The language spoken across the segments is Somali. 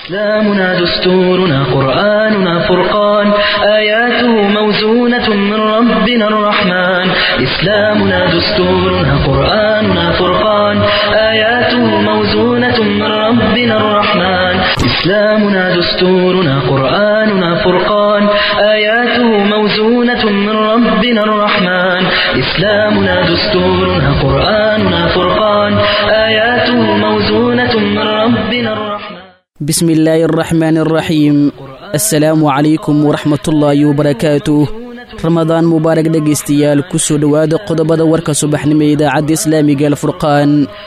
إسلامنا دستورنا قرآننا فرقان آياته موزونة من ربنا الرحمن إسلامنا دستورنا قرآننا فرقان آياته موزونة من ربنا الرحمن إسلامنا دستورنا قرآننا فرقان آياته موزونة من ربنا الرحمن إسلامنا دستورنا قرآننا فرقان آياته موزونة من ربنا الرحمن بسم illaahi araxmaan araxiim assalaamu calaykum waraxmatullaahi wabarakaatuh ramadaan mubaarak dhegaystayaal ku soo dhowaada qodobada warka subaxnimo ee idaacadda islaamiga alfurqaan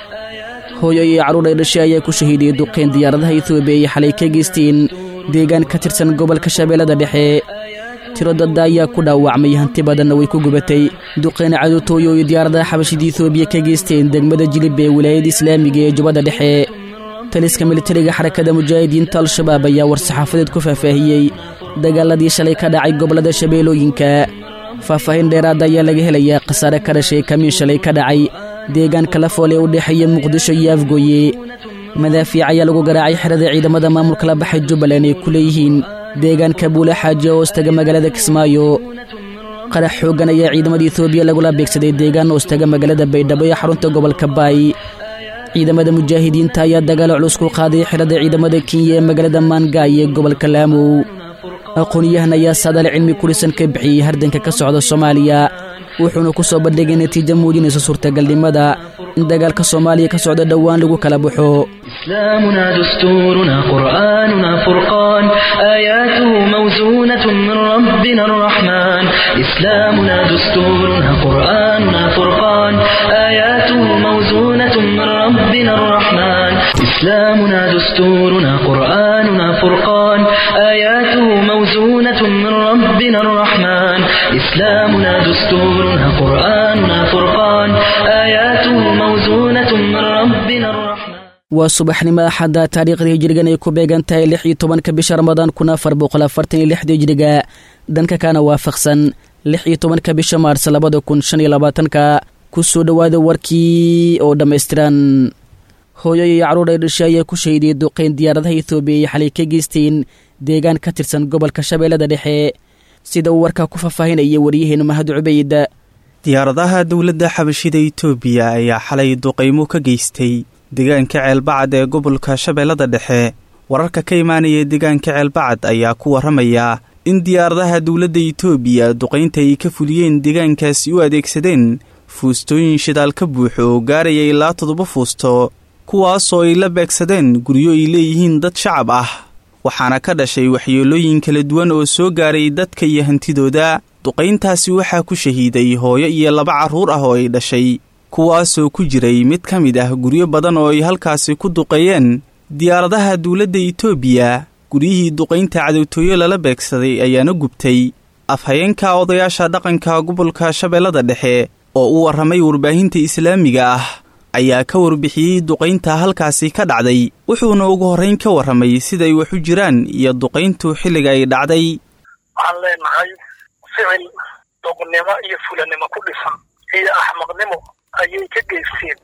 hooyo iyo carruur ay dhashay ayaa ku shahiidiyey duqayn diyaaradaha etoobiya ay xalay ka geysteen deegaan ka tirsan gobolka shabeellada dhexe tiro dadda ayaa ku dhaawacmay hanti badanna way ku gubatay duqayn cadowtooyo iyo diyaaradaha xabashida etoobiya ka geysteen degmada jilib ee wilaayada islaamiga ee jubbada dhexe taliska militariga xarakada mujaahidiinta al-shabaab ayaa war-saxaafadeed ku faahfaahiyey dagaaladii shalay ka dhacay gobollada shabeellooyinka faahfaahin dheeraada ayaa laga helayaa khasaare ka dhashay kamiin shalay ka dhacay deegaanka lafool ee u dhexeeya muqdisho iyo afgooye madaafiic ayaa lagu garaacay xerada ciidamada maamulka la baxay jubbaland ay ku leeyihiin deegaanka buule xaaji hoostaga magaalada kismaayo qarax xooggan ayaa ciidamada etoobiya lagula beegsaday deegaan hoostaga magaalada baydhabo ee xarunta gobolka baay ciidamada mujaahidiinta ayaa dagaalo culus ku qaaday xirada ciidamada kenya ee magaalada maangaay ee gobolka laamow aqoon-yahan ayaa saadaal cilmi kurisan ka bixiyey hardanka ka socda soomaaliya wuxuuna ku soo bandhigay natiijo muujinaysa suurtagalnimada in dagaalka soomaaliya ka socda dhowaan lagu kala baxo إسلامنا دستورنا قرآننا فرقان آياته موزونة من ربنا الرحمن إسلامنا دستورنا قرآننا فرقان آياته موزونة من ربنا الرحمن إسلامنا دستورنا قرآننا فرقان آياته موزونة من ربنا الرحمن إسلامنا دستورنا قرآننا فرقان آياته موزونة من ربنا الرحمن waa subaxnimo axadda taariikhda hijirigan ay ku beegan tahay lix iyo tobanka bisha ramadaan kun afar boqol afartan iyo lixda hijiriga dhanka kana waafaqsan lix iyo tobanka bisha maars labada kun shan iyo labaatanka ku soo dhowaada warkii oo dhammaystiran hooyo iyo carruur ay dhashay ayaa ku shahiidiyey duqayn diyaaradaha etoobiya ay xalay ka geysteen deegaan ka tirsan gobolka shabeellada dhexe sida uu warkaa ku faahfaahinaya waryaheena mahad cubayd diyaaradaha dowladda xabashida etoobiya ayaa xalay duqaymo ka geystay deegaanka ceelbacad ee gobolka shabeellada dhexe wararka ka imaanaya deegaanka ceelbacad ayaa ku warramaya in diyaaradaha dowladda etoobiya duqaynta ay ka fuliyeen deegaankaasi u adeegsadeen fuustooyin shidaal ka buuxo oo gaaraya ilaa toddoba fuusto kuwaasoo ay la beegsadeen guryo ay leeyihiin dad shacab ah waxaana ka dhashay waxyeelooyin kala duwan oo soo gaaray dadka iyo hantidooda duqayntaasi waxaa ku shahiiday hooyo iyo laba carruur ah oo ay dhashay kuwaasoo ku jiray mid ka mid ah guryo badan oo ay halkaasi ku duqeeyeen diyaaradaha dowladda etoobiya guryihii duqaynta cadowtooyo lala beegsaday ayaana gubtay afhayeenka odayaasha dhaqanka gobolka shabeellada dhexe oo u warramay warbaahinta islaamiga ah ayaa ka warbixiyey duqaynta halkaasi ka dhacday wuxuuna ugu horrayn ka warramay siday wax u jiraan iyo duqayntu xilliga ay dhacday waxaan leenahay ficil doqnimo iyo fulanimo ku dhisan iyo axmaqnimo ayay ka geysteen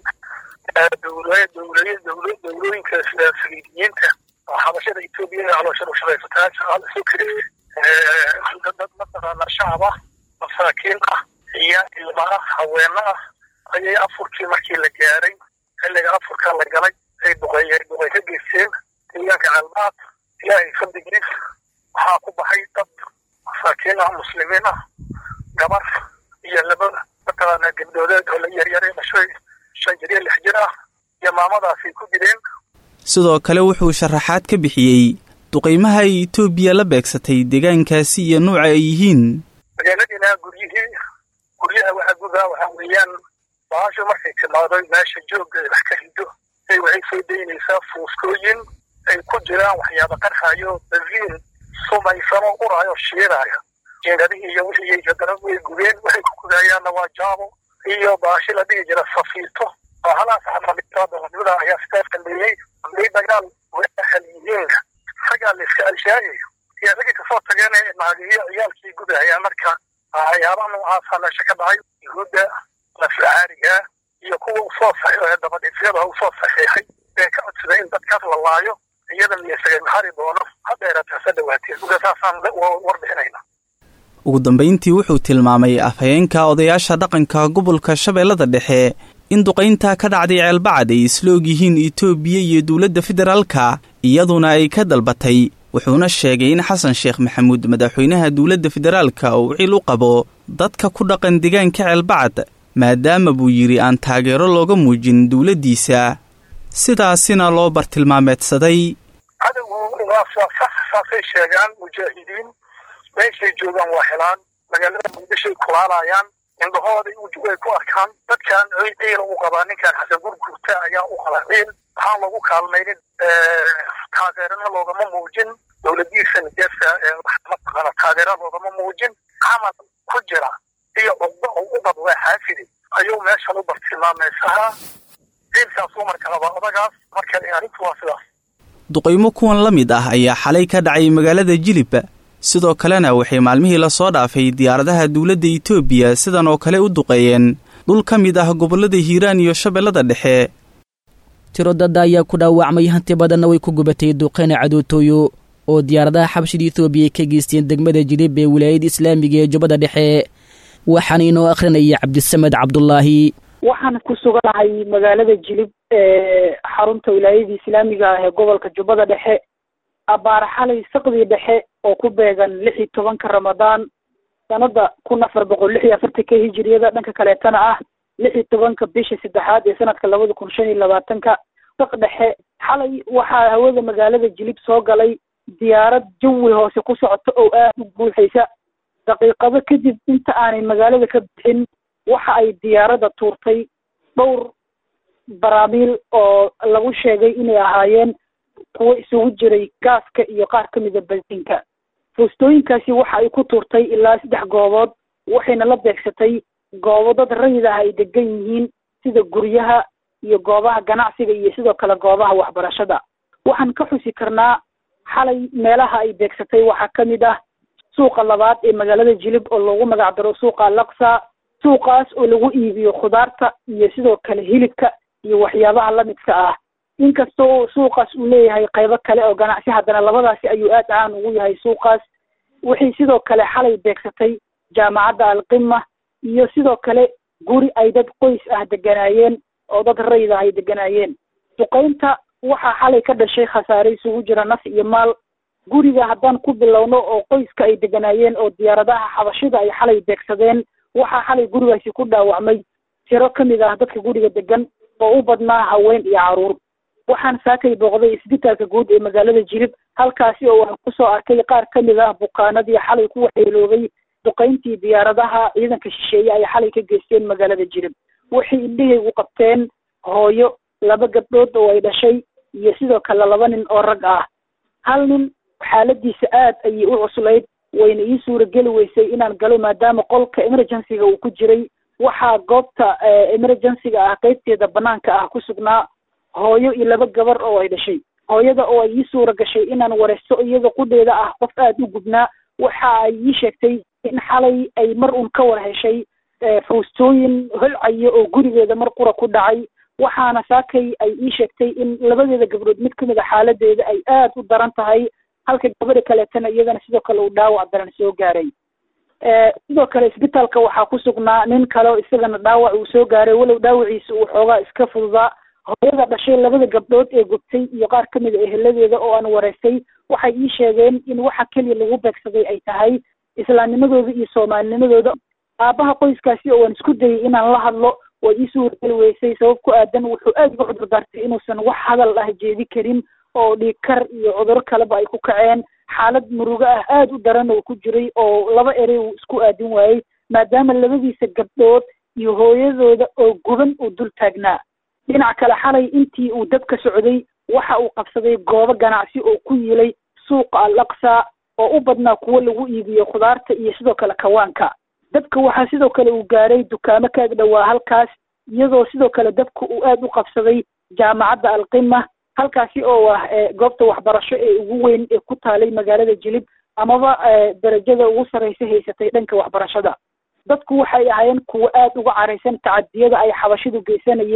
dowlooyinka saliidiyiinta oo xabashada etoobiya ee calooshada ushaqaysataa shaqaal isu kiri dad mataqaana shacab ah masaakiin ah iyo ilma ah haweeno ah ayay afurkii markii la gaaray xilliga afurka la galay ay duqeeyeen duqey ka geysteen deegaanka calmaad ilaahay fadligiis waxaa ku baxay dad masaakiin ah muslimiin ah gabar iyo laba mataqaana gabdhoodeed oo la yaryare dhashay shan jir iyo lix jir ah iyo maamadaasay ku jireen sidoo kale wuxuu sharaxaad ka bixiyey duqaymaha ay etoobiya la beegsatay deegaankaasi iyo nuuca ay yihiin magaaladiina guryihii guryaha waxa gudaa waxaa weeyaan baasho markay timaado meesha joogga ay wax ka rido ay waxay soo daynaysaa fuuskooyin ay ku jiraan waxyaaba qarxayo baziin sumaysano uraayo shiiraayo jeegadihii iyo wixii haddana way gubeen waxay ku gudayaanna waa jaabo iyo baashi la dhihi jira safiito oo halaas xamalidada ayaa sidaas dambeeyey hadday dagaal waxal yihiin isagaa la iska alshaayayo iyo ragii kasoo tageen ee naagiyo ciyaalkii gudahaya marka waxyaabaha noocaasa meesha ka dhacay yuhuudda naflacaariga iyo kuwa usoo saxiixay dabadhiifyada usoo saxiixay ee ka codsaday in dadkaas la laayo iyadan isaga maxari doono hadheerata hase dhawaatee marka saasaan warbixinayna ugu dambayntii wuxuu tilmaamay afhayeenka odayaasha dhaqanka gobolka shabeellada dhexe in duqaynta ka dhacday ceelbacad ay isla og yihiin itoobiya iyo dowladda federaalka iyaduna ay ka dalbatay wuxuuna sheegay in xasan sheekh maxamuud madaxweynaha dowladda federaalka uu cil u qabo dadka ku dhaqan deegaanka ceelbacad maadaama buu yidhi aan taageero looga muujin dowladdiisa sidaasina loo bartilmaameedsaday cadowgu saasay sheegaan mujaahidiin meeshay joogaan waa helaan magaalada muqdishoay kulaalayaan indhahooday way ku arkaan dadkan ciila u qabaa ninkan xasan gurgurta ayaa u qabaa ciil waxaan lagu kaalmaynin taageerana loogama muujin dowladiisa nigeesa mataqaana taageera loogama muujin camal ku jira iyo cugdo oo u qabwaa xaafidi ayuu meeshan u bartilmaameysahaa ciilkaasuu marka qabaa odagaas marka arrintu waa sidaas duqaymo kuwan la mid ah ayaa xalay ka dhacay magaalada jilib sidoo kalena waxay maalmihii lasoo dhaafay diyaaradaha dowladda itoobiya sidan oo kale u duqeeyeen dhul ka mid ah gobollada hiiraan iyo shabeellada dhexe tiro dadda ayaa ku dhaawacmay hanti badanna way ku gubatay duqeyna cadootooyo oo diyaaradaha xabshida etoobiya ay ka geysteen degmada jilib ee wilaayada islaamiga ee jubbada dhexe waxaana inoo akhrinaya cabdisamed cabdulaahi waxaan ku suganahay magaalada jilib ee xarunta wilaayada islaamiga ah ee gobolka jubbada dhexe abbaar xalay saqdii dhexe oo ku beegan lix iyo tobanka ramadaan sanada kun afar boqol lix iyo afartanka hijiriyada dhanka kaleetana ah lix iyo tobanka bisha saddexaad ee sanadka labada kun shan iyo labaatanka saq dhexe xalay waxaa hawada magaalada jilib soo galay diyaarad jawi hoose ku socota oo aada u buuxaysa daqiiqado kadib inta aanay magaalada ka bixin waxa ay diyaaradda tuurtay dhowr baraamiil oo lagu sheegay inay ahaayeen kuwo isugu jiray gaaska iyo qaar ka mida bensinka foostooyinkaasi waxa ay ku tuurtay ilaa saddex goobood waxayna la beegsatay goobo dad rayid ah ay degan yihiin sida guryaha iyo goobaha ganacsiga iyo sidoo kale goobaha waxbarashada waxaan ka xusi karnaa xalay meelaha ay beegsatay waxaa ka mid ah suuqa labaad ee magaalada jilib oo loogu magac daro suuqa alaqsa suuqaas oo lagu iibiyo khudaarta iyo sidoo kale hilibka iyo waxyaabaha lamidka ah inkasta oo suuqaas uu leeyahay qaybo kale oo ganacsi haddana labadaasi ayuu aad caan ugu yahay suuqaas waxay sidoo kale xalay beegsatay jaamacadda alqima iyo sidoo kale guri ay dad qoys ah deganaayeen oo dad rayid ah ay deganaayeen duqaynta waxaa xalay ka dhashay khasaare isugu jira naf iyo maal guriga haddaan ku bilowno oo qoyska ay deganaayeen oo diyaaradaha xabashida ay xalay beegsadeen waxaa xalay gurigaasi ku dhaawacmay tiro ka mid ah dadka guriga degan oo u badnaa haween iyo caruur waxaan saakay booqday isbitaalka guud ee magaalada jilib halkaasi oo aan kusoo arkay qaar ka mid ah bukaanadii xalay ku waxyeeloobay duqayntii diyaaradaha ciidanka shisheeye ay xalay ka geysteen magaalada jilib waxay indhahaygu qabteen hooyo laba gabdhood oo ay dhashay iyo sidoo kale laba nin oo rag ah hal nin xaaladiisa aad ayay u cuslayd wayna ii suurageli weysay inaan galo maadaama qolka emergencyga uu ku jiray waxaa goobta emergencyga ah qeybteeda banaanka ah ku sugnaa hooyo iyo laba gabar oo ay dhashay hooyada oo ay ii suura gashay inaan wareysto iyada qudheeda ah qof aada u gubnaa waxa ay ii sheegtay in xalay ay mar un ka war heshay fuustooyin holcaya oo gurigeeda mar qura ku dhacay waxaana saakay ay ii sheegtay in labadeeda gabdhood mid kamid a xaaladeeda ay aada u daran tahay halka gabadha kaleetana iyadana sidoo kale uu dhaawac daran soo gaaray sidoo kale isbitaalka waxaa ku sugnaa nin kale oo isagana dhaawac uu soo gaaray walow dhaawaciisa uu xoogaa iska fududaa hooyada dhashay labada gabdhood ee gubtay iyo qaar ka mid a eheladeeda oo aan wareystay waxay ii sheegeen in waxa keliya lagu beegsaday ay tahay islaamnimadooda iyo soomaalinimadooda aabaha qoyskaasi oo aan isku dayay inaan la hadlo way ii suurageli weysay sabab ku aadan wuxuu aada uga cudur daartay inuusan wax hadal ah jeedi karin oo dhiigkar iyo cuduro kaleba ay ku kaceen xaalad murugo ah aada u daran oo ku jiray oo laba erey uu isku aadin waayey maadaama labadiisa gabdhood iyo hooyadooda oo guban uu dul taagnaa dhinac kale xalay intii uu dabka socday waxa uu qabsaday goobo ganacsi oo ku yilay suuqa al aqsa oo u badnaa kuwo lagu iibiyo khudaarta iyo sidoo kale kawaanka dabka waxaa sidoo kale uu gaaray dukaamo ka ag dhowaa halkaas iyadoo sidoo kale dabka uu aada u qabsaday jaamacadda alqima halkaasi oo ah goobta waxbarasho ee ugu weyn ee ku taalay magaalada jilib amaba darajada ugu sarreysa haysatay dhanka waxbarashada dadku waxay ahaayeen kuwo aada uga caraysan tacadiyada ay xabashidu geysanayeen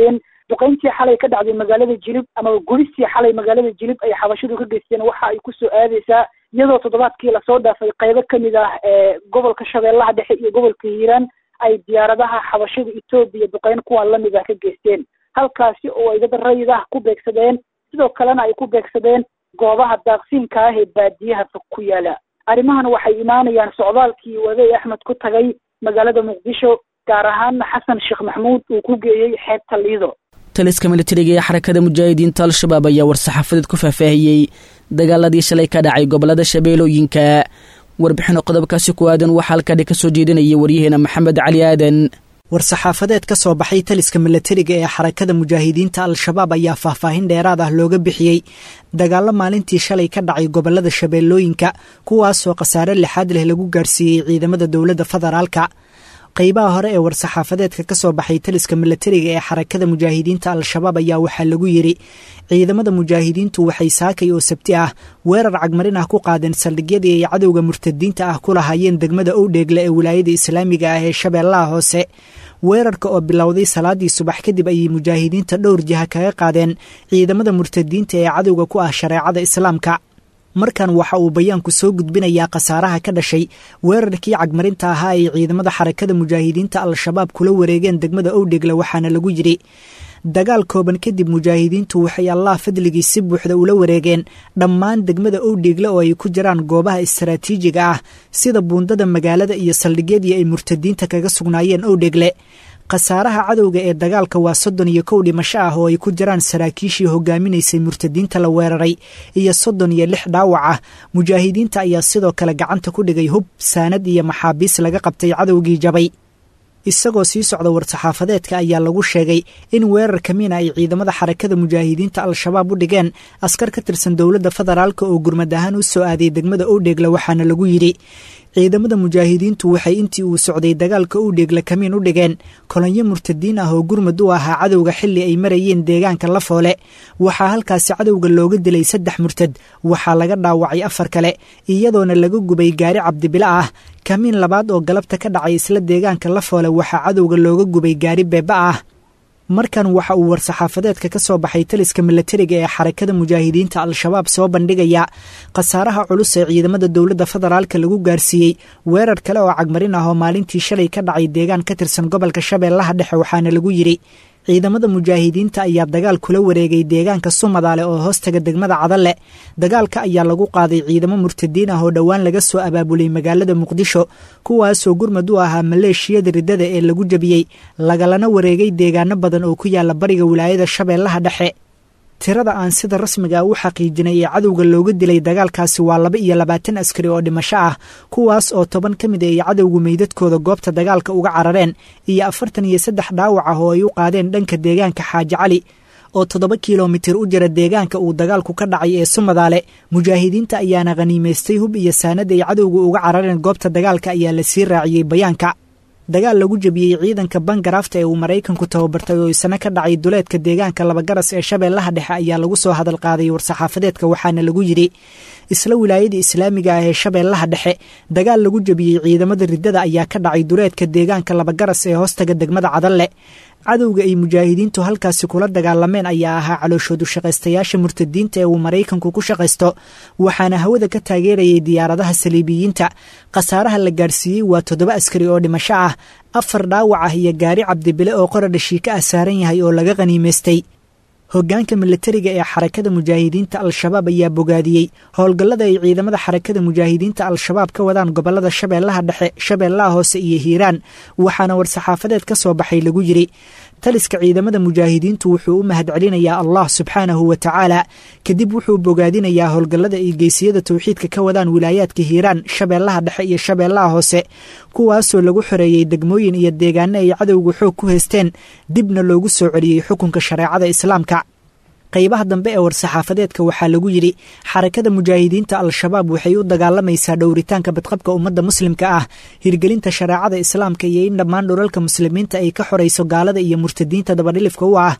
duqeyntii xalay ka dhacday magaalada jilib ama gubistii xalay magaalada jilib ay xabashidu ka geysteen waxa ay kusoo aadeysaa iyadoo toddobaadkii lasoo dhaafay qaybo kamid ah ee gobolka shabeellaha dhexe iyo gobolka hiiraan ay diyaaradaha xabashida etoobiya duqeyn kuwan lamid ah ka geysteen halkaasi oo ay dad rayid ah ku beegsadeen sidoo kalena ay ku beegsadeen goobaha daaqsiinka ah ee baadiyaha fog ku yaala arrimahan waxay imaanayaan socdaalkii wadey axmed ku tagay magaalada muqdisho gaar ahaana xasan sheekh maxmuud uu ku geeyey xeebta liido taliska militariga ee xarakada mujaahidiinta al-shabaab ayaa war-saxaafadeed ku faahfaahiyey dagaaladii shalay ka dhacay gobolada shabeellooyinka warbixino qodobkaasi ku aadan waxaa halkaadhi ka soo jeedinaya waryaheena maxamed cali aadan war-saxaafadeed ka soo baxay taliska milatariga ee xarakada mujaahidiinta al-shabaab ayaa faahfaahin dheeraad ah looga bixiyey dagaallo maalintii shalay ka dhacay gobolada shabeellooyinka kuwaasoo khasaare lixaad leh lagu gaarsiiyey ciidamada dowladda federaalka qaybaha hore ee war-saxaafadeedka ka soo baxay taliska milatariga ee xarakada mujaahidiinta al-shabaab ayaa waxaa lagu yidhi ciidamada mujaahidiintu waxay saakay oo sabti ah weerar cagmarin ah ku qaadeen saldhigyadii ay cadowga murtadiinta ah ku lahaayeen degmada owdheegle ee wilaayada islaamiga ah ee shabeellaha hoose weerarka oo bilowday salaadii subax kadib ayay mujaahidiinta dhowr jiha kaga qaadeen ciidamada murtadiinta ee cadowga ku ah shareecada islaamka markan waxa uu bayaanku soo gudbinayaa khasaaraha ka dhashay weerarkii cagmarinta ahaa ay ciidamada xarakada mujaahidiinta al-shabaab kula wareegeen degmada owdhegle waxaana lagu yidhi dagaal kooban kadib mujaahidiintu waxay allah fadligii si buuxda ula wareegeen dhammaan degmada owdheegle oo ay ku jiraan goobaha istaraatiijiga ah sida buundada magaalada iyo saldhigyadii ay murtadiinta kaga sugnaayeen owdheegle khasaaraha cadowga ee dagaalka waa soddon iyo kow dhimasho ah oo ay ku jiraan saraakiishii hogaaminaysay murtadiinta la weeraray iyo soddon iyo lix dhaawac ah mujaahidiinta ayaa sidoo kale gacanta ku dhigay hub saanad iyo maxaabiis laga qabtay cadowgii jabay isagoo sii socda war-saxaafadeedka ayaa lagu sheegay in weerar kamiina ay ciidamada xarakada mujaahidiinta al-shabaab u dhigeen askar ka tirsan dowladda federaalk oo gurmad ahaan u soo aaday degmada owdheegle waxaana lagu yidhi ciidamada mujaahidiintu waxay intii uu socday dagaalka owdheegle kamiin u dhigeen kolonyo murtadiin ah oo gurmad u ahaa cadowga xilli ay marayeen deegaanka lafoole waxaa halkaasi cadowga looga dilay saddex murtad waxaa laga dhaawacay afar kale iyadoona laga gubay gaari cabdibila ah kamiin labaad oo galabta ka dhacay isla deegaanka lafoole waxaa cadowga looga gubay gaari beeba ah markan waxa uu war-saxaafadeedka ka soo baxay taliska milatariga ee xarakada mujaahidiinta al-shabaab soo bandhigaya khasaaraha culus ee ciidamada dowladda federaalka lagu gaarsiiyey weerar kale oo cagmarin ah oo maalintii shalay ka dhacay deegaan ka tirsan gobolka shabeellaha dhexe waxaana lagu yidhi ciidamada mujaahidiinta ayaa dagaal kula wareegay deegaanka sumadaale oo hoostaga degmada cadalle dagaalka ayaa lagu qaaday ciidamo murtadiin ah oo dhowaan laga soo abaabulay magaalada muqdisho kuwaasoo gurmad u ahaa maleeshiyada riddada ee lagu jabiyey lagalana wareegay deegaano badan oo ku yaala bariga wilaayada shabeellaha dhexe tirada aan sida rasmiga u xaqiijinay ee cadowga looga dilay dagaalkaasi waa laba iyo labaatan askari oo dhimasho ah kuwaas oo toban ka mid ay cadowgu meydadkooda goobta dagaalka uga carareen iyo afartan iyo saddex dhaawac ah oo ay u qaadeen dhanka deegaanka xaaji cali oo toddoba kilomitir u jira deegaanka uu dagaalku ka dhacay ee sumadaale mujaahidiinta ayaana khaniimaystay hub iyo saanad ay cadowga uga carareen goobta dagaalka ayaa la sii raaciyey bayaanka dagaal lagu jabiyey ciidanka bangarafta ee uu maraykanku tababartay oo isna ka dhacay duleedka deegaanka labagaras ee shabeellaha dhexe ayaa lagu soo hadal qaaday war-saxaafadeedka waxaana lagu yidhi isla wilaayada islaamiga ah ee shabeellaha dhexe dagaal lagu jabiyey ciidamada riddada ayaa ka dhacay duleedka deegaanka labagaras ee hoostaga degmada cadalle cadowga ay mujaahidiintu halkaasi kula dagaalameen ayaa ahaa calooshoodu shaqaystayaasha murtadiinta ee uu maraykanku ku shaqaysto waxaana hawada ka taageerayay diyaaradaha saliibiyiinta khasaaraha la gaarsiiyey waa toddoba askari oo dhimasho ah afar dhaawac ah iyo gaari cabdibile oo qoradhashiika ah saaran yahay oo laga khaniimaystay hoggaanka milatariga ee xarakada mujaahidiinta al-shabaab ayaa bogaadiyey howlgallada ay ciidamada xarakada mujaahidiinta al-shabaab ka wadaan gobolada shabeellaha dhexe shabeellaha hoose iyo hiiraan waxaana war-saxaafadeed ka soo baxay lagu yidhi taliska ciidamada mujaahidiintu wuxuu u mahadcelinayaa allah subxaanahu wa tacaala kadib wuxuu bogaadinayaa howlgallada ay geysiyada towxiidka ka wadaan wilaayaadka hiiraan shabeellaha dhexe iyo shabeellaha hoose kuwaasoo lagu xoreeyey degmooyin iyo deegaano ay cadowga xoog ku haysteen dibna loogu soo celiyey xukunka shareecada islaamka qaybaha dambe ee war-saxaafadeedka waxaa lagu yidhi xarakada mujaahidiinta al-shabaab waxay u dagaalamaysaa dhowritaanka badqabka ummadda muslimka ah hirgelinta shareecada islaamka iyo in dhammaan dhulalka muslimiinta ay ka xorayso gaalada iyo murtadiinta dabadhilifka u ah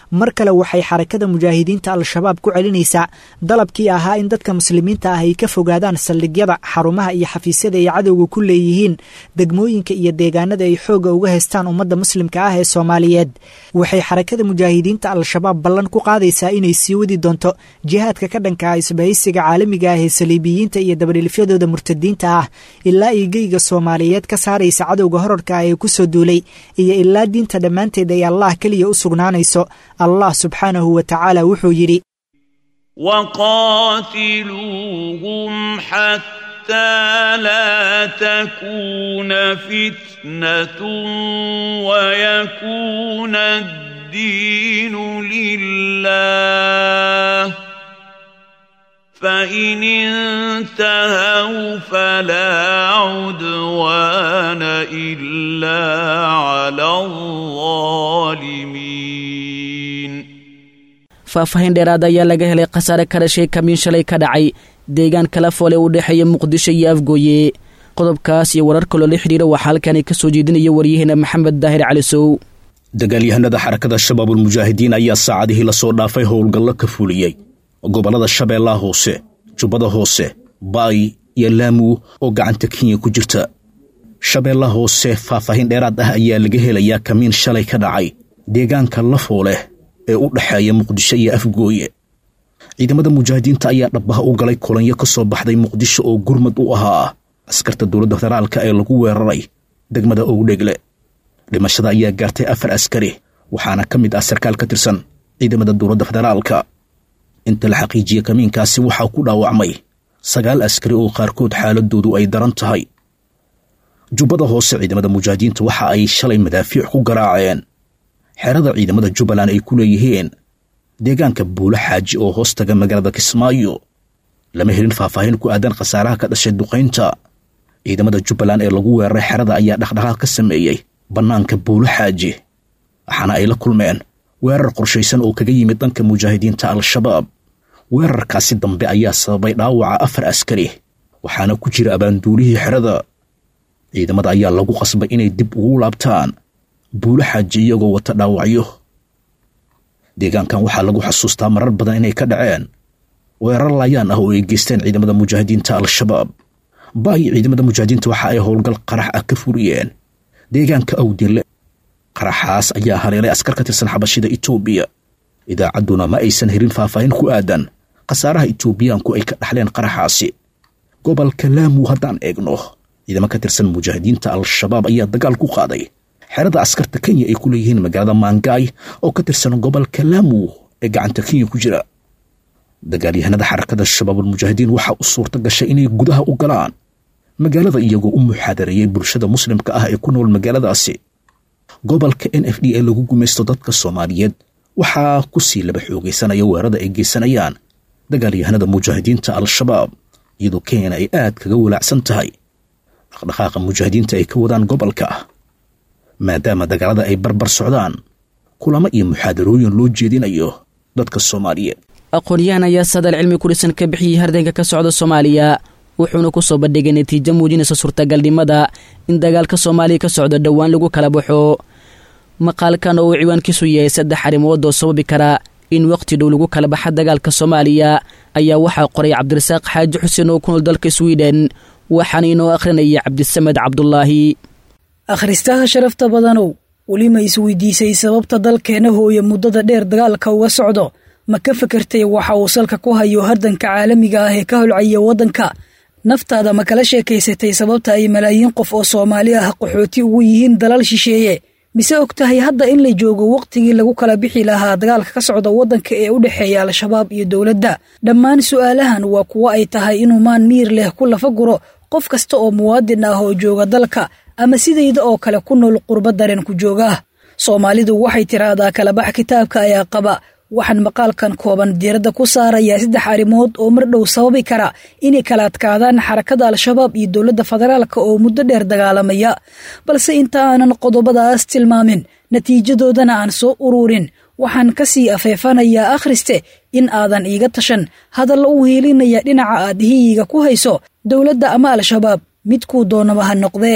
mar kale waxay xarakada mujaahidiinta al-shabaab ku celinaysaa dalabkii ahaa in dadka muslimiinta ah ay ka fogaadaan saldhigyada xarumaha iyo xafiisyada ay cadowga ku leeyihiin degmooyinka iyo deegaanada ay xoogga uga haystaan ummadda muslimka ah ee soomaaliyeed waxay xarakada mujaahidiinta al-shabaab ballan ku qaadaysaa inay sii wadi doonto jihaadka ka dhanka ah isbahaysiga caalamiga ah ee saliibiyiinta iyo dabadhilifyadooda murtadiinta ah ilaa ay geyga soomaaliyeed ka saaraysa cadowga horarka ah ee kusoo duulay iyo ilaa diinta dhammaanteed ay allah keliya u sugnaanayso allah subxaanahu wa tacaala wuxuu yidhi وقاتلوهم حتى لا تكون فتنة ويكون الدين لله فإن انتهوا فلا عدوان إلا على الظالمين faahfaahin dheeraad ayaa laga helay khasaare ka dhashay kamiin shalay ka dhacay deegaan kala foole u dhexeeya muqdisho iyo afgooye qodobkaas iyo warar kaloo la xidhiira waxaa halkaani ka soo jeedinaya waryaheena maxamed daahir cali sow dagaalyahanada xarakada shabaabulmujaahidiin ayaa saacadihii lasoo dhaafay howlgallo ka fuliyey gobollada shabeellaha hoose jubbada hoose baay iyo laamu oo gacanta kenya ku jirta shabeellaha hoose faahfaahin dheeraad ah ayaa laga helayaa kamiin shalay ka dhacay deegaanka lafooleh ee u dhexeeya muqdisho iyo afgooye ciidamada mujaahidiinta ayaa dhabbaha u galay kulanyo ka soo baxday muqdisho oo gurmad u ahaa askarta dowladda federaalka ee lagu weeraray degmada owdhegle dhimashada ayaa gaartay afar askari waxaana ka mid ah sarkaal ka tirsan ciidamada dowladda federaalka inta la xaqiijiye kamiinkaasi waxaa ku dhaawacmay sagaal askari oo qaarkood xaaladoodu ay daran tahay jubbada hoose ciidamada mujaahidiinta waxa ay shalay madaafiic ku garaaceen xerada ciidamada jubbaland ay ku leeyihiin deegaanka buulo xaaji oo hoos taga magaalada kismaayo lama helin faahfaahin ku aadan khasaaraha ka dhashay duqaynta ciidamada jubbaland ee lagu weeraray xerada ayaa dhaqdhaqaaq ka sameeyey bannaanka buulo xaaji waxaana ay la kulmeen weerar qorshaysan oo kaga yimid dhanka mujaahidiinta al-shabaab weerarkaasi dambe ayaa sababay dhaawaca afar askari waxaana ku jira abaanduulihii xerada ciidamada ayaa lagu qasbay inay dib ugu laabtaan buulo xaaji iyagoo wata dhaawacyo deegaankan waxaa lagu xasuustaa marar badan inay ka dhaceen weerar laayaan ah oo ay geysteen ciidamada mujaahidiinta al-shabaab baay ciidamada mujaahidiinta waxa ay howlgal qarax ah ka furiyeen deegaanka awdille qaraxaas ayaa haleelay askar ka tirsan xabashida etoobiya idaacadduna ma aysan helin faahfaahin ku aadan khasaaraha etoobiyaanku ay ka dhaxleen qaraxaasi gobolka laamu haddaan eegno ciidamo ka tirsan mujaahidiinta al-shabaab ayaa dagaal ku qaaday xerada askarta kenya ay ku leeyihiin magaalada maangaay oo ka tirsan gobolka laamu ee gacanta kenya ku jira dagaalyahanada xarakada shabaabulmujaahidiin waxaa u suurta gashay inay gudaha u galaan magaalada iyagoo u muxaadareeyey bulshada muslimka ah ee ku nool magaaladaasi gobolka n f d ee lagu gumaysto dadka soomaaliyeed waxaa ku sii laba xoogaysanaya weerarada ay geysanayaan dagaalyahanada mujaahidiinta al-shabaab iyadoo kenyana ay aad kaga walaacsan tahay dhaqdhaqaaqa mujaahidiinta ay ka wadaan gobolka maadaama dagaalada ay barbar socdaan kulamo iyo muxaadarooyin loo jeedinayo dadka soomaaliyeed aqoon-yahan ayaa sadal cilmi ku dhisan ka bixiyey hardanka ka socda soomaaliya wuxuuna ku soo bandhigay natiijo muujinaysa suurtagalnimada in dagaalka soomaaliya ka socdo dhowaan lagu kala baxo maqaalkan oo uu ciwaankiisu yahay saddex arrimood oo sababi kara in wakhti dhow lagu kala baxa dagaalka soomaaliya ayaa waxaa qoray cabdirasaaq xaaji xuseen oo ku nool dalka swiden waxaana inoo akhrinaya cabdisamed cabdulaahi akhristaha sharafta badanow weli ma isweydiisay sababta dalkeena hooye muddada dheer dagaalka uga socdo ma ka fekertay waxa uu salka ku hayo hardanka caalamiga ah ee ka holcaya waddanka naftaada ma kala sheekaysatay sababta ay malaayiin qof oo soomaali ah qaxooti ugu yihiin dalal shisheeye mise og tahay hadda in la joogo wakhtigii lagu kala bixi lahaa dagaalka ka socda waddanka ee u dhexeeya al-shabaab iyo dowladda dhammaan su'aalahan waa kuwo ay tahay inuu maan miir leh ku lafa guro qof kasta oo muwaadin ah oo jooga dalka ama sidayda oo kale ku nool qurba dareen ku joogaah soomaalidu waxay tiraahdaa kalabax kitaabka ayaa qaba waxaan maqaalkan kooban diiradda ku saarayaa saddex arrimood oo mar dhow sababi kara inay kala adkaadaan xarakada al-shabaab iyo dowladda federaalka oo muddo dheer dagaalamaya balse inta aanan qodobadaas tilmaamin natiijadoodana aan soo ururin waxaan ka sii afeefanayaa akhriste in aadan iiga tashan hadalla u hiilinaya dhinaca aad hiyiga ku hayso dowladda ama al-shabaab midkuu doonaba ha noqdee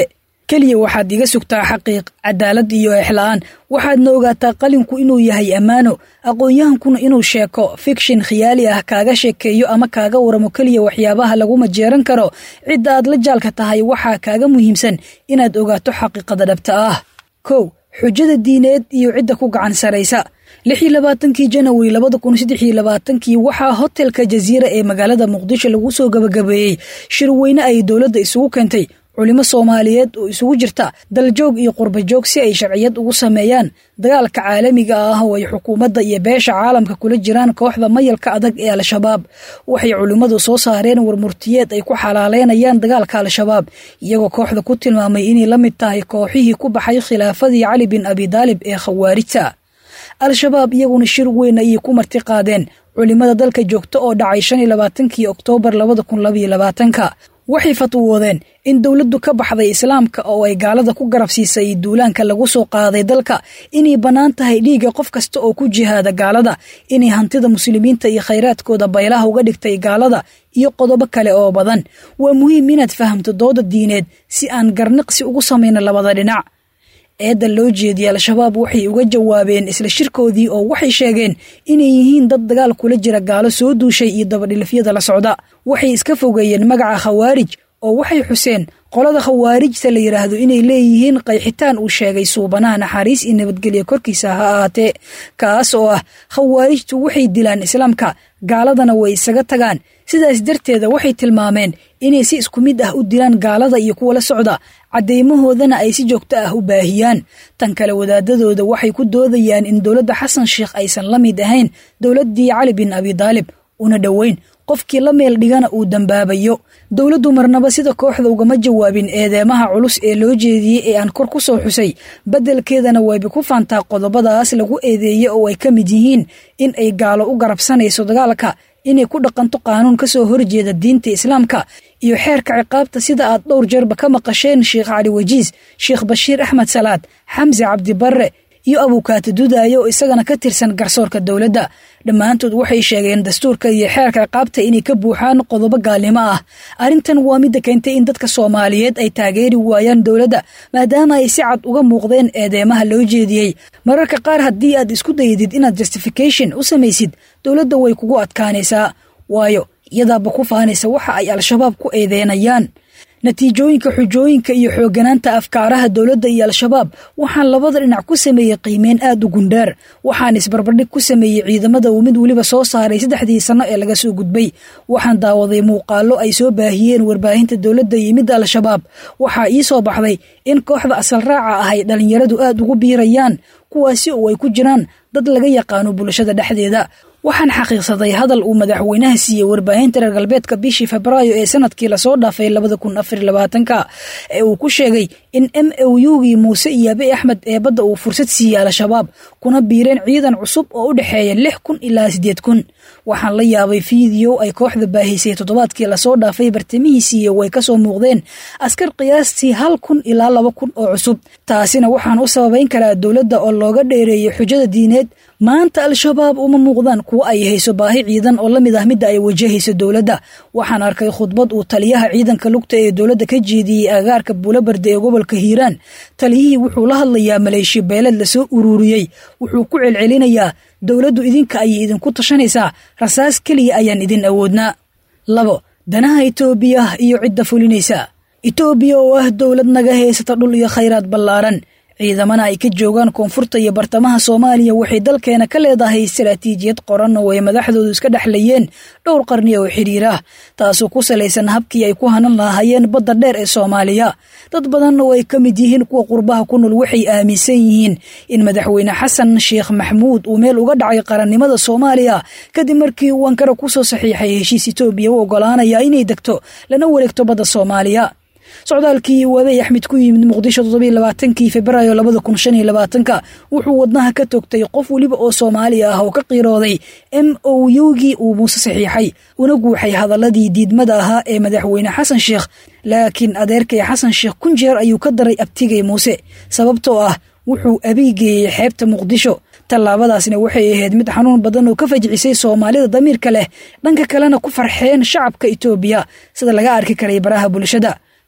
keliya waxaad iga sugtaa xaqiiq cadaalad iyo exla'aan waxaadna ogaataa qalinku inuu yahay ammaano aqoon-yahankuna inuu sheeko fikshin khiyaali ah kaaga sheekeeyo ama kaaga waramo keliya waxyaabaha laguma jeeran karo cidda aad la jaalka tahay waxaa kaaga muhiimsan inaad ogaato xaqiiqada dhabta ah kow xujada diineed iyo cidda ku gacan saraysa lix iyo labaatankii janawari labada kun saddex iyo labaatankii waxaa hotelka jaziira ee magaalada muqdisho lagu soo gabagabeeyey shirweyne ay dowladda isugu keentay culimo soomaaliyeed oo isugu jirta daljoog iyo qurbajoog si ay sharciyad ugu sameeyaan dagaalka caalamiga ah oo ay xukuumadda iyo beesha caalamka kula jiraan kooxda mayalka adag ee al-shabaab waxay culimmadu soo saareen warmurtiyeed ay ku xalaaleynayaan dagaalka al-shabaab iyagoo kooxda ku tilmaamay inay la mid tahay kooxihii ku baxay khilaafadii cali bin abidaalib ee khawaarijta al-shabaab iyaguna shir weyn ayay ku marti qaadeen culimada dalka joogta oo dhacay shan iyo labaatankii oktoobar labada kun labaiyo labaatanka waxay fatwoodeen in dowladdu ka baxday islaamka oo ay gaalada ku garab siisay duulaanka lagu soo qaaday dalka inay bannaan tahay dhiigga qof kasta oo ku jihaada gaalada inay hantida muslimiinta iyo khayraadkooda baylaha uga dhigtay gaalada iyo qodobo kale oo badan waa muhiim inaad fahamto dooda diineed si aan garniqsi ugu samayno labada dhinac eedda loo jeediyey al-shabaab waxay uga jawaabeen isla shirkoodii oo waxay sheegeen inay yihiin dad dagaal kula jira gaalo soo duushay iyo dabadhilifyada la socda waxay iska fogeeyeen magaca khawaarij oo waxay xuseen qolada khawaarijta la yidhaahdo inay leeyihiin qayxitaan uu sheegay suubanaha naxariis iyo nabadgelya korkiisa ha ahaatee kaas oo ah khawaarijtu waxay dilaan islaamka gaaladana way isaga tagaan sidaas darteeda waxay tilmaameen inay si isku mid ah u dilaan gaalada iyo kuwa la socda caddeymahoodana ay si joogto ah u baahiyaan tan kale wadaadadooda waxay ku doodayaan in dowladda xasan sheikh aysan la mid ahayn dowladdii cali bin abidaalib una dhoweyn qofkii la meel dhigana uu dambaabayo dowladdu marnaba sida kooxda ugama jawaabin eedeemaha culus ee loo jeediyey ee aan kor ku soo xusay beddelkeedana wayba ku faantaa qodobadaas lagu eedeeye oo ay ka mid yihiin in ay gaalo u garabsanayso dagaalka inay ku dhaqanto qaanuun ka soo horjeeda diinta islaamka iyo xeerka ciqaabta sida aad dhowr jeerba ka maqasheen sheekh cali wajiis sheekh bashiir axmed salaad xamse cabdibarre iyo abuukaati dudaaye oo isagana ka tirsan garsoorka dowladda dhammaantood waxay sheegeen dastuurka iyo xeerka ciqaabta inay ka buuxaan qodobo gaalnimo ah arrintan waa midda keentay in dadka soomaaliyeed ay taageeri waayaan dowladda maadaama ay si cad uga muuqdeen eedeemaha loo jeediyey mararka qaar haddii aad isku dayidid inaad justification u samaysid dowladda way kugu adkaanaysaa waayo iyadaaba ku faanaysa waxa ay al-shabaab ku eedeynayaan natiijooyinka xujooyinka iyo xoogganaanta afkaaraha dowladda iyo al-shabaab waxaan labada dhinac ku sameeyey qiimeyn aad u gundheer waxaan isbarbardhig ku sameeyey ciidamada uu mid weliba soo saaray saddexdii sanno ee laga soo gudbay waxaan daawaday muuqaallo ay soo baahiyeen warbaahinta dowladda iyo midda al-shabaab waxaa ii soo baxday in kooxda asal raaca ah ay dhallinyaradu aad ugu biirayaan kuwaasi oo ay ku jiraan dad laga yaqaano bulshada dhexdeeda waxaan xaqiiqsaday hadal uu madaxweynaha siiyey warbaahinta reer galbeedka bishii febraayo ee sanadkii lasoo dhaafay labada kun afar labaatanka ee uu ku sheegay in m o ugii muuse iyo abe axmed eebadda uu fursad siiyey al-shabaab kuna biireen ciidan cusub oo u dhexeeya lix kun ilaa siddeed kun waxaan la yaabay fiideo ay kooxda baahisay toddobaadkii lasoo dhaafay bartamihiisiiyo way ka soo muuqdeen askar qiyaastii hal kun ilaa laba kun oo cusub taasina waxaan u sababayn karaa dowladda oo looga dheereeyay xujada diineed maanta al-shabaab uma muuqdaan kuwo ay hayso baahi ciidan oo la mid ah midda ay wajahayso dowladda waxaan arkay khudbad uu taliyaha ciidanka lugta ee dowladda ka jeediyey agaarka buulabarda ee gobolka hiiraan taliyihii wuxuu la hadlayaa maleeshiya beeled lasoo ururiyey wuxuu ku celcelinayaa dowladdu idinka ayay idinku tashanaysaa rasaas keliya ayaan idin awoodnaa labo danaha itoobiya iyo cidda fulinaysa itoobiya oo ah dowlad naga haysata dhul iyo khayraad ballaaran ciidamana ay ka joogaan koonfurta iyo bartamaha soomaaliya waxay dalkeena ka leedahay istaraatiijiyad qoran oo ay madaxdoodu iska dhexlayeen dhowr qarni oo xiriir ah taasoo ku salaysan habkii ay ku hanan lahaayeen badda dheer ee soomaaliya dad badan oo ay ka mid yihiin kuwa qurbaha ku nool waxay aaminsan yihiin in madaxweyne xasan sheekh maxmuud uu meel uga dhacay qarannimada soomaaliya kadib markii uu ankara ku soo saxiixay heshiis itoobiya u ogolaanaya inay degto lana wareegto badda soomaaliya socdaalkii waabey axmed ku yimid muqdisho toddobiy labaatankii febraayo labada kun shan iyo labaatanka wuxuu wadnaha ka togtay qof weliba oo soomaali ah oo ka qiirooday m o ugii uu muuse saxiixay una guuxay hadaladii diidmada ahaa ee madaxweyne xasan sheekh laakiin adeerkay xasan sheekh kun jeer ayuu ka daray abtigay muuse sababtoo ah wuxuu abiigeeyey xeebta muqdisho tallaabadaasna waxay ahayd mid xanuun badan oo ka fajcisay soomaalida damiirka leh dhanka kalena ku farxeen shacabka itoobiya sida laga arki karay baraha bulshada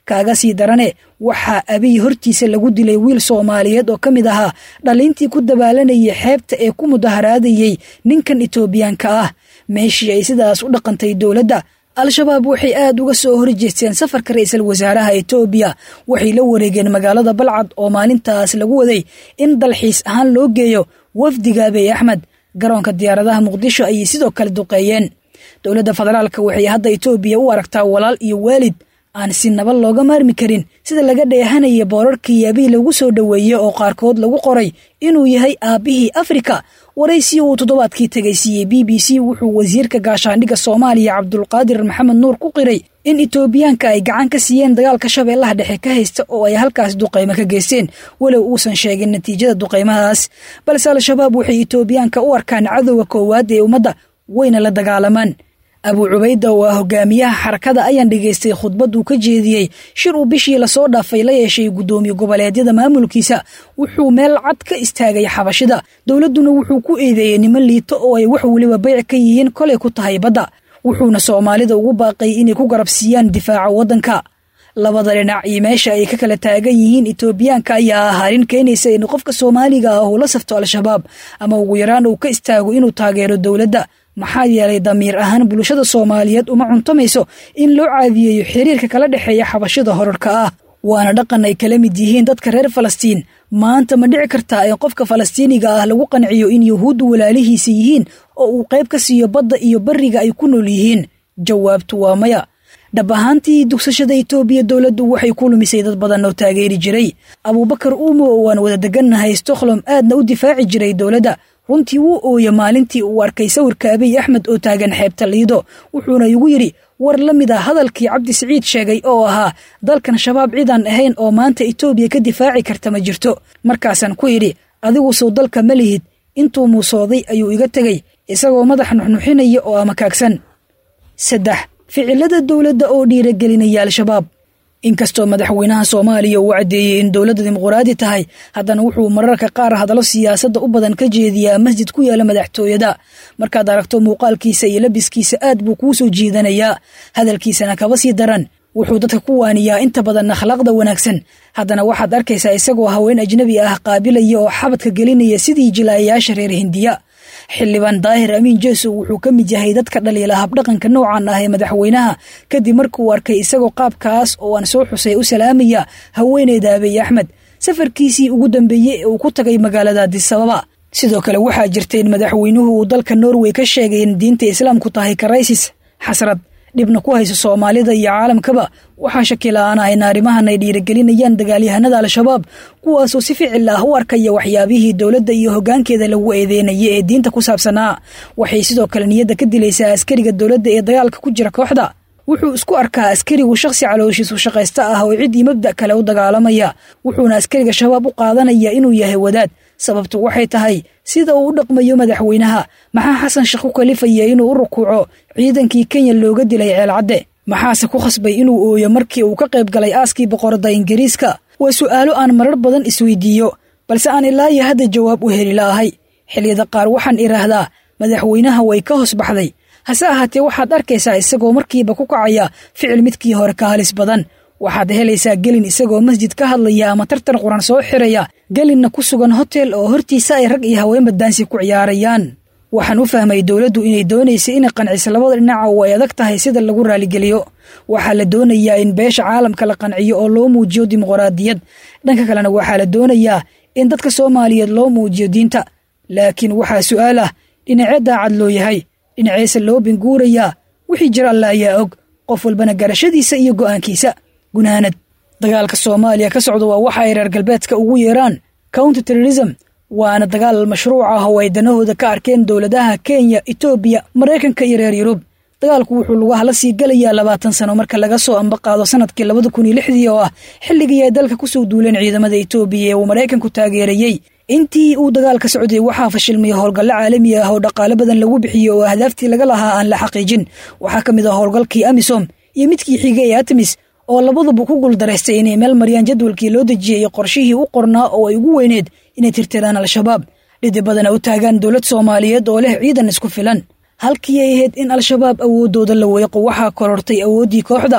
kaaga sii darane waxaa abiy hortiisa lagu dilay wiil soomaaliyeed oo ka mid ahaa dhalintii ku dabaalanayay xeebta ee ku mudaharaadayey ninkan etoobiyaanka ah meeshii ay sidaas u dhaqantay dowladda al-shabaab waxay aad uga soo horjeesteen safarka ra-iisul wasaaraha etoobiya waxay la wareegeen magaalada balcad oo maalintaas lagu waday in dalxiis ahaan loo geeyo wafdiga abiy axmed garoonka diyaaradaha muqdisho ayay sidoo kale duqeeyeen dowladda federaalka waxay hadda etoobiya u aragtaa walaal iyo waalid aan si nabad looga maarmi karin sida laga dheehanaya boorarkii abiy lagu soo dhoweeyey oo qaarkood lagu qoray inuu yahay aabbihii afrika waraysi uu toddobaadkii tegay siiyey b b c wuxuu wasiirka gaashaandhigga soomaaliya cabdulqaadir maxamed nuur ku qiray in etoobiyaanka ay gacan ka siiyeen dagaalka shabeellaha dhexe ka haysta oo ay halkaas duqaymo ka geysteen walow uusan sheegin natiijada duqaymahaas balse al-shabaab waxay etoobiyaanka u arkaan cadowga koowaad ee ummadda wayna la dagaalamaan abuu cubayda oo ah hogaamiyaha xarakada ayaan dhegaystay khudbad uu ka jeediyey shir uu bishii lasoo dhaafay la yeeshay guddoomiye goboleedyada maamulkiisa wuxuu meel cad ka istaagay xabashida dowladduna wuxuu ku eedeeyey niman liito oo ay wax weliba bayc ka yihiin kolay ku tahay badda wuxuuna soomaalida ugu baaqay inay ku garabsiiyaan difaaca waddanka labada dhinac iyo meesha ay ka kala taagan yihiin etoobiyaanka ayaa ah arrin keenaysa in qofka soomaaliga ah uu la safto al-shabaab ama ugu yaraan uu ka istaago inuu taageero dowladda maxaa yeelay damiir ahaan bulshada soomaaliyeed uma cuntamayso in loo caadiyeeyo xiriirka kala dhexeeya xabashada horarka ah waana dhaqan ay kala mid yihiin dadka reer falastiin maanta ma dhici kartaa in qofka falastiiniga ah lagu qanciyo in yuhuuddu walaalihiisa yihiin oo uu qayb ka siiyo badda iyo bariga ay ku nool yihiin jawaabtu waa maya dhab ahaantii dugsashada etoobiya dowladdu waxay ku lumisay dad badan oo taageeri jiray abuubakar uumo oo aan wada degannahay stockholm aadna u difaaci jiray dowladda runtii wuu ooya maalintii uu arkay sawirka abiy axmed oo taagan xeebta liido wuxuuna igu yidhi war la mid a hadalkii cabdi siciid sheegay oo ahaa dalkan shabaab cidaan ahayn oo maanta etoobiya ka difaaci karta ma jirto markaasaan ku idhi adigu sow dalka ma lihid intuu muusooday ayuu iga tegey isagoo madax nuxnuxinaya oo amakaagsan saddex ficilada dowladda oo dhiiragelinaya al-shabaab inkastoo madaxweynaha soomaaliya uu caddeeyey in dowladda dimuquraadi tahay haddana wuxuu mararka qaar hadallo siyaasadda u badan ka jeediyaa masjid ku yaala madaxtooyada markaad aragto muuqaalkiisa iyo labiskiisa aad buu kuu soo jiidanayaa hadalkiisana kaba sii daran wuxuu dadka ku waaniyaa inta badan akhlaaqda wanaagsan haddana waxaad arkaysaa isagoo haween ajnabi ah qaabilaya oo xabadka gelinaya sidii jilaayayaasha reer hindiya xildhibaan daahir amiin jeesow wuxuu ka mid yahay dadka dhaliila habdhaqanka noocan ah ee madaxweynaha kadib markuu arkay isagoo qaabkaas oo aan soo xusay u salaamaya haweeneyda abiy axmed safarkiisii ugu dambeeyey ee uu ku tagay magaalada adisababa sidoo kale waxaa jirta in madaxweynuhu uu dalka norway ka sheegay in diinta islaamku tahay karaysis xasrad dhibna ku hayso soomaalida iyo caalamkaba waxaa shaki la-aan ah in arrimahan ay dhiiragelinayaan dagaalyahanada al-shabaab kuwaasoo si ficil ah u arkaya waxyaabihii dowladda iyo hoggaankeeda lagu eedeynaya ee diinta ku saabsanaa waxay sidoo kale niyadda ka dilaysaa askariga dowladda ee dagaalka ku jira kooxda wuxuu isku arkaa askarigu shakhsi calooshiisu shaqaysta ah oo ciddii mabda kale u dagaalamaya wuxuuna askariga shabaab u qaadanaya inuu yahay wadaad sababtu waxay tahay sida uu u dhaqmayo madaxweynaha maxaa xasan sheekh ku kalifaya inuu u rukuuco ciidankii kenya looga dilay ceelcadde maxaase ku khasbay inuu ooyo markii uu ka qayb galay aaskii boqorada ingiriiska waa su'aalo aan marar badan isweydiiyo balse aan ilaa iyo hadda jawaab u heli la'ahay xilliyada qaar waxaan idhaahdaa madaxweynaha way ka hoos baxday hase ahaatee waxaad arkaysaa isagoo markiiba ku kacaya ficil midkii hore ka halis badan waxaad helaysaa gelin isagoo masjid ka hadlaya ama tartan quran soo xiraya gelinna ku sugan hotel oo hortiisa ay rag iyo haweenba daansi ku ciyaarayaan waxaan u fahmay dowladdu inay doonaysay inay qanciso labada dhinaca oo ay adag tahay sida lagu raaligeliyo waxaa la doonayaa in beesha caalamka la qanciyo oo loo muujiyo dimuqraadiyad dhanka kalena waxaa la doonayaa in dadka soomaaliyeed loo muujiyo diinta laakiin waxaa su'aal ah dhinacee daacad loo yahay dhinaceese loo binguurayaa wixii jira alla ayaa og qof walbana garashadiisa iyo go'aankiisa gunaanad dagaalka soomaaliya ka socda waa waxa ay reer galbeedka ugu yeeraan counter terrorism waana dagaal mashruuc ah oo ay danahooda ka arkeen dowladaha kenya etoobiya maraykanka iyo reer yurub dagaalku wuxuu lugaha la sii gelayaa labaatan sano marka laga soo ambaqaado sanadkii labada kun iyo lixdii oo ah xilligii ay dalka kusoo duuleen ciidamada etoobiya ee uu maraykanku taageerayey intii uu dagaalka socday waxaa fashilmay howlgallo caalami ah oo dhaqaale badan lagu bixiyey oo ahdaaftii laga lahaa aan la xaqiijin waxaa ka mid ah howlgalkii amisom iyo midkii xigay ee atmis oo labaduba ku guuldaraystay inay meel mariyaan jadwalkii loo dejiyey iyo qorshihii u qornaa oo ay ugu weyneed inay tirtiraan al-shabaab dhidi badana u taagaan dowlad soomaaliyeed oo leh ciidan isku filan halkii ay ahayd in al-shabaab awooddooda la weeqo waxaa korortay awooddii kooxda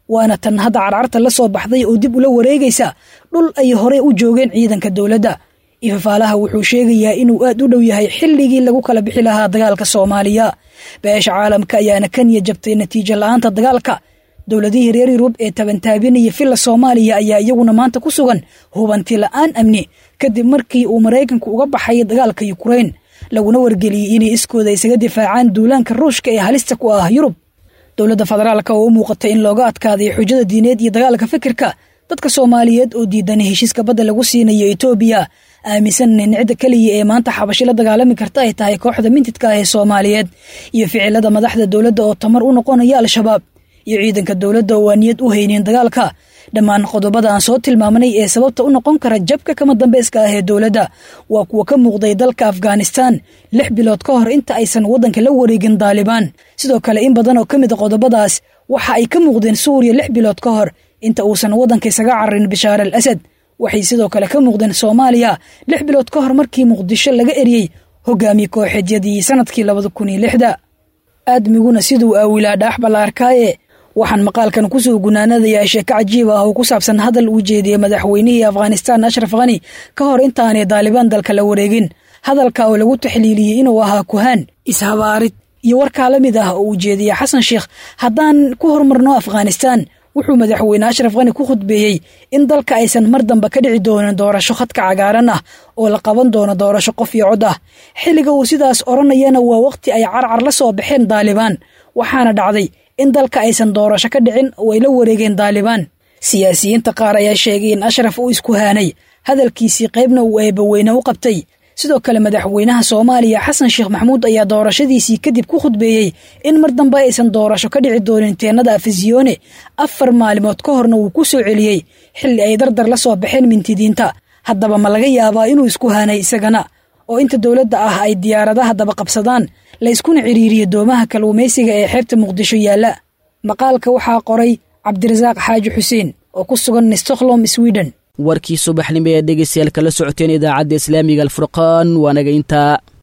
waana tan hadda carcarta la soo baxday oo dib ula wareegaysa dhul ay horey u joogeen ciidanka dowladda ifafaalaha wuxuu sheegayaa inuu aad u dhow yahay xilligii lagu kala bixi lahaa dagaalka soomaaliya beesha caalamka ayaana ka niya jabtay natiijo la-aanta dagaalka dowladihii reer yurub ee tabantaabinaya villa soomaaliya ayaa iyaguna maanta ku sugan hubanti la-aan amni kadib markii uu maraykanku uga baxay dagaalka yukrain laguna wargeliyey inay iskooda isaga difaacaan duulaanka ruushka ee halista ku ah yurub dowladda federaalka oo u muuqatay in looga adkaaday xujada diineed iyo dagaalka fikirka dadka soomaaliyeed oo diidan heshiiska badda lagu siinayo etoobiya aaminsan in cidda keliya ee maanta xabashi la dagaalami karta ay tahay kooxda mintidka ah ee soomaaliyeed iyo ficilada madaxda dowladda oo tamar u noqonaya al-shabaab iyo ciidanka dowladda oo aan niyad u haynin dagaalka dhammaan qodobada aan soo tilmaamnay ee sababta u noqon kara jabka kama dambeyska ah ee dowladda waa kuwa ka muuqday dalka afghanistan lix bilood ka hor inta aysan waddanka la wareegin daalibaan sidoo kale in badan oo ka mid a qodobadaas waxa ay ka muuqdeen suuriya lix bilood ka hor inta uusan waddanka isaga cararin bishaar al asad waxay sidoo kale ka muuqdeen soomaaliya lix bilood ka hor markii muqdisho laga eriyey hogaamiye kooxeedyadii sanadkii labada kun iyo lixda aadmiguna siduu aawilaa dhaax ballaarkaaye waxaan maqaalkan kusoo gunaanadayaa sheeko cajiib ah oo ku saabsan hadal uu jeediyey madaxweynihii afghanistan ashraf khani ka hor intaanay daalibaan dalka la wareegin hadalka oo lagu taxliiliyey inuu ahaa kuhaan ishabaarid iyo warkaa la mid ah oo uu jeediyey xasan sheekh haddaan ku hormarno afghanistan wuxuu madaxweyne ashraf khani ku khudbeeyey in dalka aysan mar dambe ka dhici doonin doorasho khadka cagaaran ah oo la qaban doono doorasho qof iyo cod ah xilliga uu sidaas odhanayana waa waqti ay carcar la soo baxeen daalibaan waxaana dhacday in dalka aysan doorasho ka dhicin oo ay la wareegeen daalibaan siyaasiyiinta qaar ayaa sheegay in ashraf uu isku haanay hadalkiisii qaybna uu eebaweyne u qabtay sidoo kale madaxweynaha soomaaliya xasan sheekh maxamuud ayaa doorashadiisii kadib ku khudbeeyey in mar dambe aysan doorasho ka dhici doonin teenada afisiyone afar maalimood ka horna wuu ku soo celiyey xilli ay dardar la soo baxeen mintidiinta haddaba ma laga yaabaa inuu isku haanay isagana oo inta dowladda ah ay diyaaradaha daba qabsadaan la yskuna ciriiriyo doomaha kalluumaysiga ee xeebta muqdisho yaalla maqaalka waxaa qoray cabdirasaaq xaaji xuseen oo ku sugan stockholm sweden warkii subaxnimo ee dhegeystayaal kala socoteen idaacadda islaamiga alfurqaan waanaga intaa